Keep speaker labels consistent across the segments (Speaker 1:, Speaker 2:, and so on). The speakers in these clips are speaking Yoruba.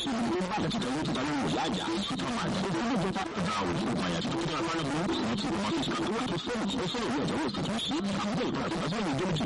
Speaker 1: sí i ó bá lẹ́tí tẹ̀wé títa lórí ìyá àjà ìtàn máa jẹ́ ó ló jẹ́ta ọ̀dà òní kò pààyà tó tó dára máa lọ́gbọ́n wọ́n ti wọ́n ti sọ wọ́n ti fẹ́ràn ó fẹ́ràn ìwé ẹ̀jẹ̀ wọ́n ti tún sí àwọn ilé ìpàdé àti ìjọba ìjọba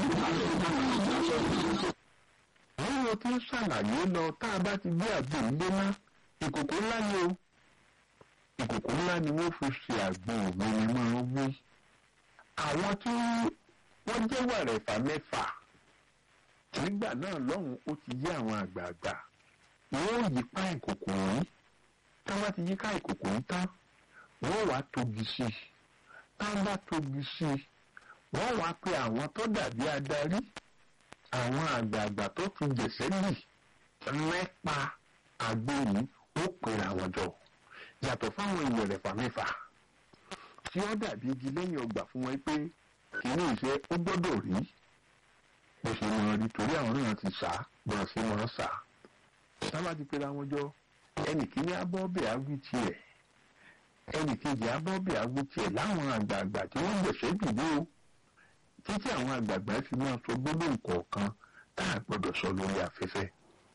Speaker 2: àwọn ohun tí ń ṣàlàyé lọ tá a bá ti gbé àgbo ilé ná ìkòkò ńlá ni o ìkòkò ńlá ni wọ́n fi ṣe àgbo òwe ni máa ń wí àwọn tí wọ́n jẹ́ wàrẹ̀fà mẹ́fà nígbà náà lọ́hùn ó ti yé àwọn àgbààgbà wọ́n yí pa ìkòkò yìí tá a bá ti yí ká ìkòkò yìí tán wọ́n wàá togi sí i tá a bá togi sí i wọ́n wàá pe àwọn tó dàbí adarí àwọn àgbààgbà tó fi jẹ̀sẹ̀ lì mẹ́pa àgbo yìí ó pèrè àwọn jọ yàtọ̀ fáwọn ìwẹ̀rẹ̀fà mẹ́fà tí ó dàbí igi lẹ́yìn ọgbà fún wọn pé kìíní ìṣe ó gbọ́dọ̀ rí bó ṣe mọ rí torí àwọn náà ti sá bọ̀ sí wọn sá sábà ti pèrè àwọn jọ ẹnì kíní abọ́bẹ̀ awí tiẹ̀ ẹnì kejì abọ́bẹ̀ awí tiẹ̀ láwọn àgbààgbà tí wọ́n jẹ̀sẹ̀ dìbò títí àwọn àgbààgbà fi máa sọ gbólóhùn kọ̀ọ̀kan tá a gbọ́dọ̀ sọ lórí afẹ́fẹ́.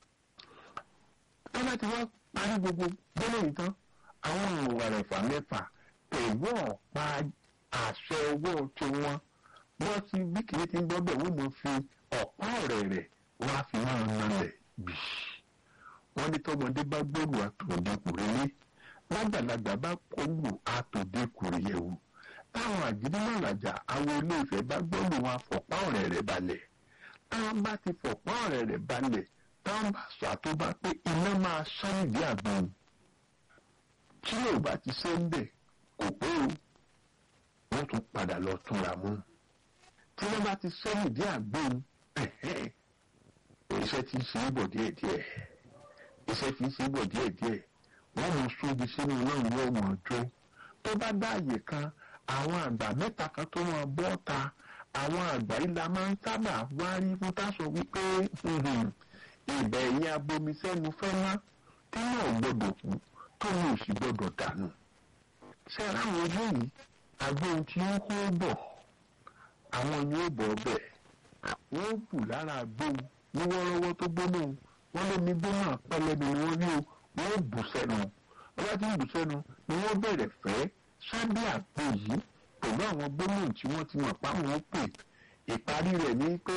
Speaker 2: tọ́lá ti wá parí gbogbo gbólóhùn tán àwọn ìwàrẹ̀fà mẹ́fà pẹ̀lú ọ̀pá àṣẹ owó tí wọ́n wọ́n ti bí kìí ti ń gbọ́dọ̀ wọ́n mọ̀ fi ọ̀pá ọ̀rẹ́ rẹ̀ wọ́n á fi máa nalẹ̀ bì. wọ́n ní tọmọdé bá gbòòrò àtòdè kùrẹ́lẹ́ lágbàlagbà bá kọlù àtòdè kùrẹ́yẹ̀wò táwọn àjídínàlàjà àwọn ilé ìfẹ́ bá gbọ́dọ̀ wọn fọ̀pá ọ̀rẹ́ rẹ̀ balẹ̀ táwọn bá ti fọ̀pá ọ̀rẹ́ rẹ̀ balẹ̀ táwọn bá sọ àtọ́bá pé iná máa ṣáàyè àgbọn tí ò bá ti ṣe ń bẹ̀ kò pé o wọ́n tún padà lọ túnra mú tí wọ́n bá ti sẹ́yìn dé àgbọn iṣẹ́ ti ń ṣe é bọ̀ díẹ̀díẹ̀ iṣẹ́ ti ń ṣe é bọ̀ díẹ̀díẹ̀ wọ́n mọ̀ sóbi sínú náà wọ́n mọ̀ jó tó bá dá àyè kan àwọn àgbà mẹ́ta kan tó wọn bọ́ ta àwọn àgbà ìlà máa ń sábà wárí fún táṣọ wípé ìbẹ̀ ẹ̀yìn abomisẹ́nu fẹ́ ná tí náà gbọ́dọ̀ kú tó ní òsì gbọ́dọ̀ dànù. ṣé ráwọn eléyìí agbóhun tí ó kó bọ̀ àwọn ni ó bọ̀ bẹ̀ wọ́n bù lára agbóhun ní wọ́rọ́wọ́ tó gbóná wọ́n lé ní gbóná pẹ́lẹ́bí ni wọ́n rí o wọ́n bù sẹ́nu wọ́n bá ti ń bù sẹ́nu ni wọ́n bẹ̀rẹ̀ fẹ́ sábẹ́ àpò yìí pẹ̀lú àwọn gbólóhùn tí wọ́n ti mọ̀ páwọn ó pè ìparí rẹ̀ ní pé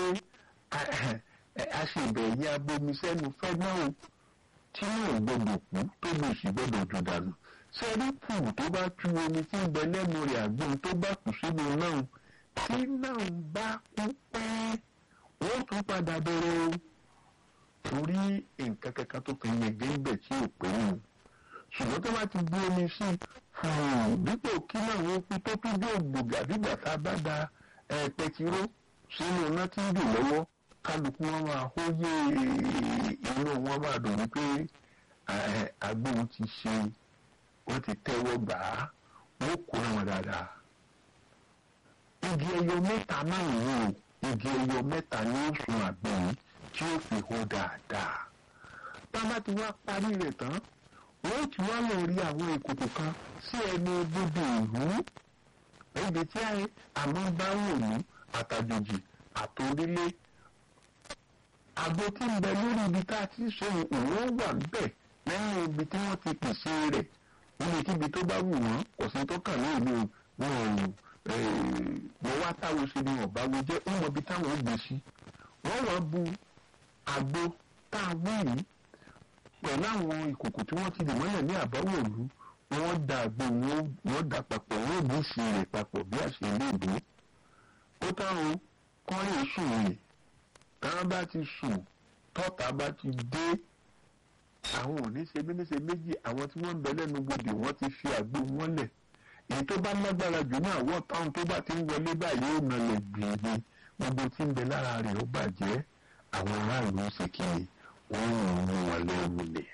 Speaker 2: aṣèbẹ̀yẹ abomisẹ́nu fẹ́ náà o tí yóò gbọdọ̀ kú tó lè sì gbọdọ̀ jù dànù sẹ́rí kù tó bá tú omi tí ń bẹ lẹ́nu rẹ̀ àgbọn tó bá kù sínú náà tí náà bá kú pẹ́ wọ́n tún padà bẹ̀rẹ̀ o torí nǹkan kankan tó fi yege ń bẹ̀ tí ò pé nù ṣùgbọ́n tó bá ti bu omi sí i dípò kí làwọn okun tó tún bí ògbògà dígbà tá a bá da pẹtiró sínú iná tí ń dùn lọ́wọ́ kálukú wọn máa hó yé inú wọn máa dùn wípé agbóhùn ti ṣe wọ́n ti tẹ́wọ́ gbà á wọ́n kó wọn dáadáa. igi ẹyọ mẹ́ta náà wò igi ẹyọ mẹ́ta ní oṣù àgbọ̀n tí ó fi hó dáadáa. bá a bá ti wá parí rẹ̀ tán wọ́n ti wá lọ rí àwọn ìkòkò kan sí ẹnu gbogbo ìlú ibi tí àmọ́ bá wò ní àtàjòjì àtòrílé àgbo tí ń bẹ lórí ibi tá a ti ṣe òun wà níbẹ̀ lẹ́yìn ibi tí wọ́n ti pèsè rẹ̀ níbikíbi tó bá wù wọ́n kò sí tó kàn ní ìlú wọn ò wọ́n wá táwo ṣe ni ọ̀bá wo jẹ́ ó mọ ibi táwọn ó gbé sí wọ́n wá bu àgbo tá a wí yìí pẹ̀lú àwọn ìkòkò tí wọ́n ti dè mọ́lẹ̀ ní àbáwọ̀lú wọ́n da àgbo wọ́n da papọ̀ wọ́n bí sí rẹ̀ papọ̀ bí àṣẹ ilé ìbò. ó táwọn kọ́rin sùn rè táwọn bá ti sùn tọ́ta bá ti dé àwọn ò ní ṣe bí ní ṣe méjì àwọn tí wọ́n ń bẹ lẹ́nu gbòdì wọ́n ti fi àgbo wọn lẹ̀ èyí tó bá lágbára jù ní àwọ̀ táwọn tó bá ti ń wọlé báyìí ó nalẹ̀ gbìyànjú gbogbo tí ń bẹ lára rẹ̀ ó bàjẹ́ àwọn aráàlú ṣe kiri wọ́n ń mú wọn lẹ́rù lẹ̀.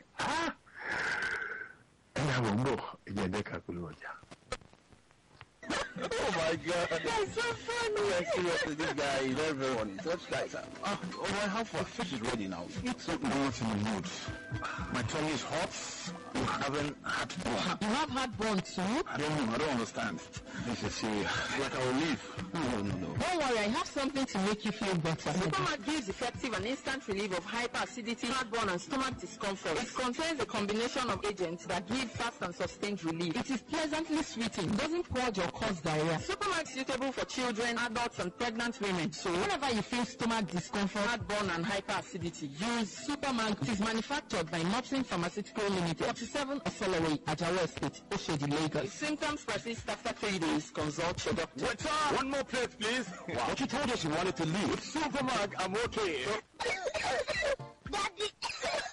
Speaker 2: ẹ̀yà wọ̀ ń bọ̀ ẹ̀jẹ̀ ẹ̀dẹ́ka pẹ̀lú ọjà.
Speaker 3: Oh my god.
Speaker 4: That's so funny.
Speaker 3: Yeah, seriously, this guy is very, very funny. Such guys are. Uh, oh, I have for fish is ready now.
Speaker 1: Eat something not in the mood. My tummy is hot. I'm having heartburn.
Speaker 4: You have heartburn too?
Speaker 1: I don't know. I don't understand. This is serious. Like I will leave.
Speaker 3: No, no, no, no.
Speaker 4: Don't worry, I have something to make you feel better.
Speaker 5: Supermat gives effective and instant relief of hyperacidity, heartburn, and stomach discomfort. It contains a combination of agents that give fast and sustained relief.
Speaker 4: It is pleasantly sweeting, doesn't purge or cause diarrhea.
Speaker 5: Supermat is suitable for children, adults, and pregnant women.
Speaker 4: So whenever you feel stomach discomfort,
Speaker 5: Heartburn and hyperacidity.
Speaker 4: use Superman. It is manufactured by Mopsin Pharmaceutical Limited, 47 Osoloway, Ajawa Estate, Oshodi,
Speaker 5: If
Speaker 4: Lagos.
Speaker 5: symptoms persist after three days, consult your doctor.
Speaker 1: Waiter! One more plate, please. Wow. But you told us you wanted to leave. Supermark, I'm okay.
Speaker 6: Daddy,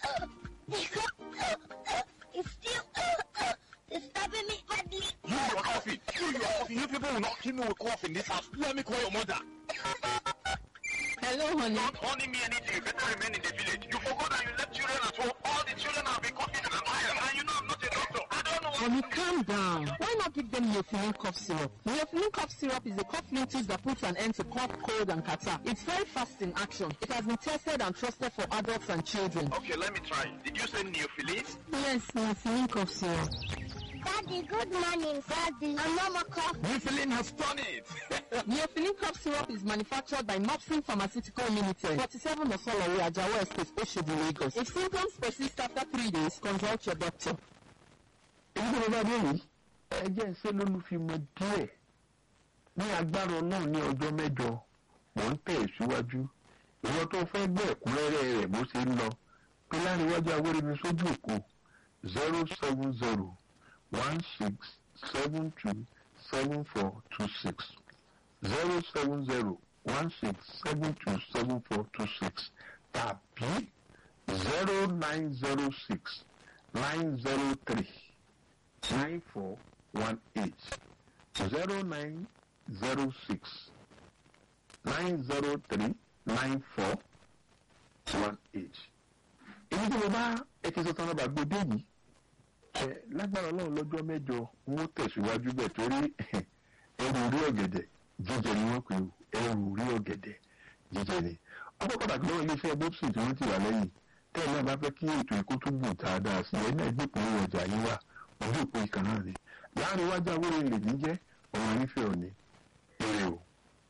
Speaker 6: it's still disturbing me badly.
Speaker 1: You, your coffee. You, your coffee. You people will not kill me with cough in this house. Let me call your mother.
Speaker 4: Hello, honey.
Speaker 1: Not owning me anything. You better remain in the village. You forgot that you left children at home. All the children have been coughing and I'm And you know I'm not a doctor. I don't know what
Speaker 4: Honey, calm down. Why not give them Neophylline cough syrup? Neophylline cough syrup is a cough liquid that puts an end to cough, cold, and catarrh. It's very fast in action. It has been tested and trusted for adults and children.
Speaker 1: Okay, let me try. Did you say neophilis?
Speaker 4: Yes, Neophylline cough syrup.
Speaker 6: Daddy, good morning, Daddy. I'm Mama Cough.
Speaker 1: Neophilis has done it.
Speaker 4: Neophylline cough syrup is manufactured by Mopsin Pharmaceutical Limited, 47 Osoloway, Ajawa Estate, Oshodi, Lagos. If symptoms persist after three days, consult your doctor.
Speaker 2: èyí tó bá dé yìí ẹ jẹ́ ṣé lólùfimọ̀ díẹ̀ ní agbára náà ní ọjọ́ mẹ́jọ mò ń tẹ̀ síwájú ìwọ tó fẹ́ gbọ́ ẹ̀kúnrẹ́rẹ́ rẹ̀ bó ṣe ń lọ pé láríwájú awéremi sójú òkú zero seven zero one six seven two seven four two six zero seven zero one six seven two seven four two six tàbí zero nine zero six nine zero three nine four one eight zero nine zero six nine zero three nine four one eight. èyí tí mo bá ẹtí sọ tán lọ́ba gbòdé yìí ẹ lágbára ọlọ́run lọ́jọ́ mẹ́jọ wọn ó tẹ̀síwájú bẹ́ẹ̀ torí ẹrù orí ọ̀gẹ̀dẹ̀ jíjẹ ni wọ́n pè ó ẹrù orí ọ̀gẹ̀dẹ̀ jíjẹ ni. ọkọ̀ pàtàkì lọ́wọ́ iléeṣẹ́ bobson tí wọ́n ti wà lẹ́yìn tẹ́ẹ̀ náà bá fẹ́ kí ètò ìkó tó gùn dáadáa sí ẹ náà gbé ìpínlẹ̀ ọjà yín wá ojú òpó ìkan náà ni láàrin iwájú awúrò ilé ní jẹ́ ọmọ nífẹ̀ẹ́ òní èrè o.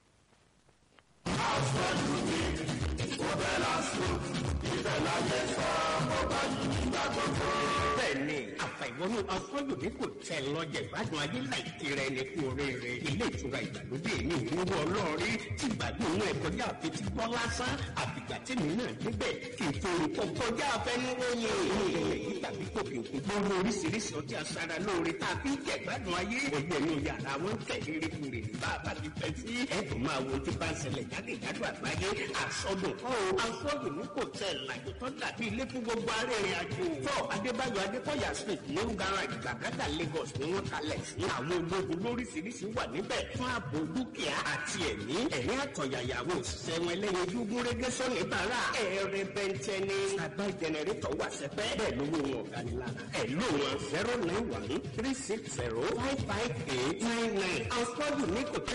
Speaker 7: bẹ́ẹ̀ni àfàìwọnú afọlùdé kò tẹ lọ́jà ìbádùn ayé láìkí rẹ ní kú oríire ilé ìtura ìgbàlódé ní ìrúwọ ọlọ́ọ̀rí tí gbàgbọ́ inú ẹ̀ kọjá àfetí gbọ́ lásán àbìgbà tèmi náà débẹ̀ kì í torí kọ kọjá afẹnuwòye èyí tàbí kòkè òkè gbogbo oríṣiríṣi ọtí aṣara lóore tá a fi ń jẹ ìgbádùn ayé ọgbẹ́ inú yàrá wọn ń tẹ̀lé rékúrè bá a bá ti fẹ́ sí ẹ̀dùn máa wo tí bá ń ṣẹlẹ̀ jákèjádò àgbáyé àsọdùn kọ́ o àsọdùn ní kò tẹ̀ làjò tó dàbí ilé fún gbogbo arìnrìn àjò fọ́ adébáyọ̀ adékọ̀yà street ní garage gbàgádà lagos ni wọ́n kalẹ̀ sí àwọn ológun lóríṣiríṣi wà níbẹ̀ fún ààbò dúkìá àti ẹ̀mí ẹ̀rín àtọ̀yàyàwó òṣìṣẹ́ wọn ẹlẹ́yinjú gúnrégé sọ́ni bàrà ẹ̀rẹ̀ bẹ́ntẹ́ ní àgbá jẹnẹrétọ̀ wà sẹ́pẹ́ bẹ́ẹ̀ lówó wọn ọ̀gá ni lára ẹ̀ ló wọn zero nine one three six zero five five eight nine nine àfọ́jù ní kò tẹ́